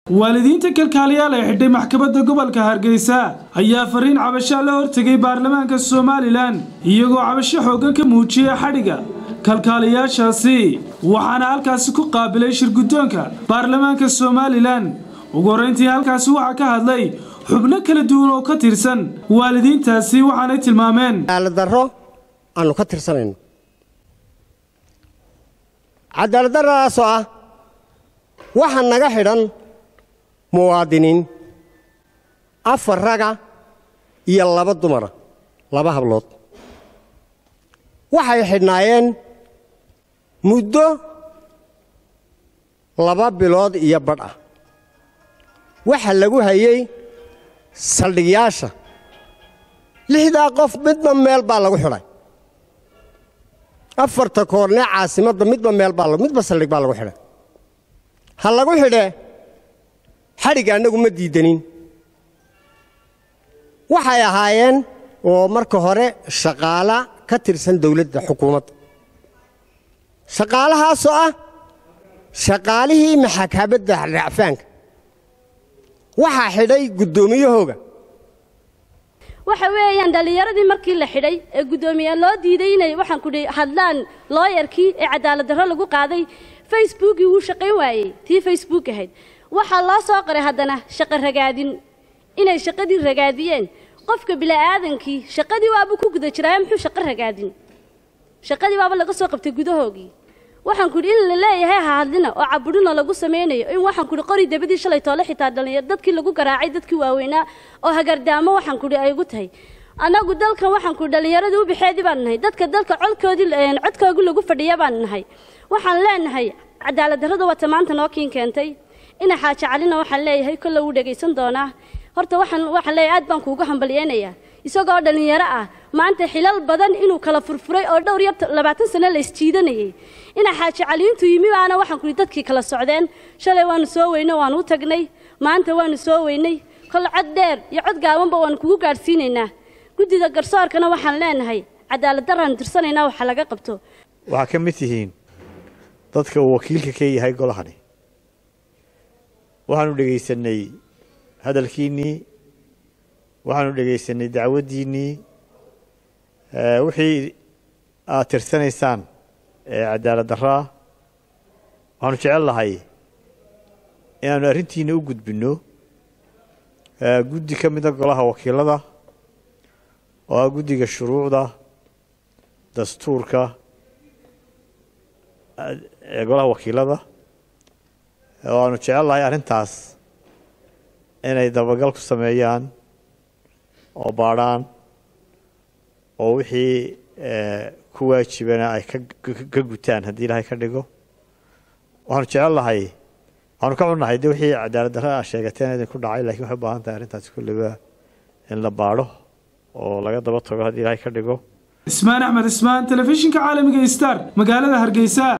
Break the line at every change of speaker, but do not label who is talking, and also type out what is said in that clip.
waalidiinta kalkaaliyaal ee xidhay maxkamadda gobolka hargeysa ayaa fariin cabashaa la hortegay baarlamaanka somalilan iyagoo cabasho xooggan ka muujiyay xadhigga kalkaaliyaashaasi waxaana halkaasi ku qaabilay shirguddoonka baarlamaanka somalilan ugu horrayntii halkaasi waxaa ka hadlay xubno kala duwan oo ka tirsan waalidiintaasi waxaanay tilmaameen
cadaaladdarro aanu ka tirsanayno cadaaladdarradaasoo ah waxa naga xidhan muwaadiniin afar raga iyo laba dumara laba hablood waxay xidhnaayeen muddo laba bilood iyo badh ah waxa lagu hayey saldhigyaasha lixdaa qof midba meel baa lagu xidhay afarta koornee caasimadda midba meel baa midba saldhig baa lagu xidhay ha lagu xidhee xadhigga annagu ma diiddanin waxay ahaayeen oo marka hore shaqaala ka tirsan dawladda xukuumadda shaqaalahaasoo ah shaqaalihii maxakamadda racfaanka waxaa xidhay guddoomiyahooga
waxa weeyaan dhallinyaradii markii la xidhay ee guddoomiye loo diiday inay waxaan kudhi hadlaan looyarkii ee cadaaladdarro lagu qaaday facebookii wuu shaqayn waayey tii facebook ahayd waxaa loo soo qoray haddana shaqo ragaadin inay shaqadii ragaadiyeen qofka bila'aadankii shaqadii waabuu ku guda jiraayo muxuu shaqo ragaadin shaqadii waaba laga soo qabtay gudahoogii waxaan kudhi in la leeyahay ha hadlina oo caburina lagu samaynayo in waxaan kudhi qori dabadii shalay toole xitaa dhalinyar dadkii lagu garaacay dadkii waaweynaa oo hagardaamo waxaan kudhi ay ugu tahay annagu dalkan waxaan kudhi dhallinyaradii u bixeedii baan nahay dadka dalka codkoodii codkoogii lagu fadhiya baan nahay waxaan leenahay cadaaladdarrada wata maanta noo kiin keentay ina xaaja calina waxaan leeyahay kolle wuu dhegaysan doonaa horta waxaan waxaan leeyahay aad baan kuugu hambalyeynayaa isagoo dhallinyaro ah maanta xilal badan inuu kala furfuray oo dhowr iyo labaatan sano la isjiidanayay ina xaaji caliintu yimi baana waxaan kudhi dadkii kala socdeen shalay waanu soo weynay waanu u tagnay maanta waanu soo weynay kol cod dheer iyo cod gaabanba waanu kugu gaadhsiinaynaa guddida garsoorkana waxaan leenahay cadaaladdarraanu tirsanaynaa waxa laga qabto
waxaa ka mid tihiin dadka uu wakiilka ka yahay golahani waxaanu dhegaysanay hadalkiinnii waxaanu dhegaysanay dacwaddiinnii wixii aad tirsanaysaan ee cadaaladdarraa waxaanu jecel lahay inaannu arrintiinna u gudbinno guddi ka mida golaha wakiilada oo ah guddiga shuruucda dastuurka ee golaha wakiilada oo aanu jecel lahay arrintaas inay dabagal ku sameeyaan oo baadhaan oo wixii ku waajibana ay ka gutaan haddii ilaahay ka dhigo waxaanu jecel lahay waxaanu ka cunnahay de wixii cadaaladdarra a sheegateen idinku dhacay lakiin waxay u baahan tahay arrintaasi kulliba in la baadho oo laga daba tago haddii ilaahay ka dhigo
ismaan axmed ismaan telefishinka caalamiga star magaalada hargeysa